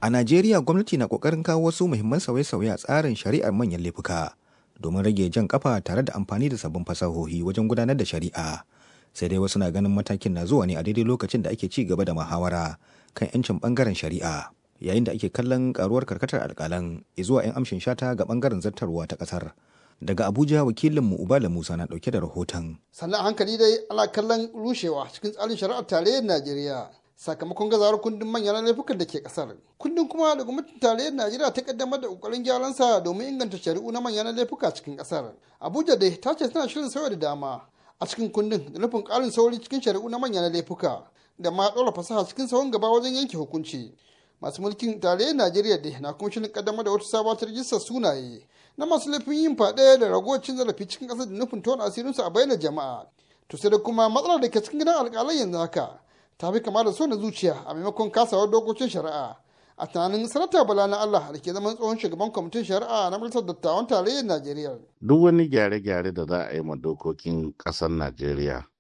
A Najeriya gwamnati na kokarin kawo wasu muhimman sauye-sauye a tsarin shari'ar manyan laifuka domin rage jan kafa tare da amfani da sabbin fasahohi wajen gudanar da shari'a. Sai dai wasu na ganin matakin na zuwa ne a daidai lokacin da ake ci gaba da muhawara kan 'yancin bangaren shari'a. Yayin da ake kallon karuwar karkatar alkalan zuwa 'yan amshin shata ga bangaren zartarwa ta kasar. Daga Abuja wakilinmu Ubala Musa na dauke da rahoton. Sannan hankali dai ana kallon rushewa cikin tsarin shari'ar tarayyar Najeriya. sakamakon gazawar kundin manyan laifukan da ke kasar kundin kuma da gwamnatin tarayyar najeriya ta kaddamar da kokarin gyaran sa domin inganta shari'u na manyan laifuka cikin kasar abuja dai ta ce tana shirin sauya da dama a cikin kundin da nufin karin sauri cikin shari'u na manyan laifuka da ma ɗora fasaha cikin sauran gaba wajen yanke hukunci masu mulkin tarayyar najeriya dai na kuma shirin kaddamar da wata sabuwar rijistar sunaye na masu laifin yin faɗe da ragowar cin zarafi cikin ƙasar da nufin tona asirinsu a bayyana jama'a to sai da kuma matsalar da ke cikin gidan alƙalai yanzu haka ta fi kama da so na zuciya a maimakon kasawar dokokin shari'a a tunanin sanata bala na allah da ke zaman tsohon shugaban kwamitin shari'a na majalisar dattawan tarayyar najeriya duk wani gyare-gyare da za a yi ma dokokin ƙasar najeriya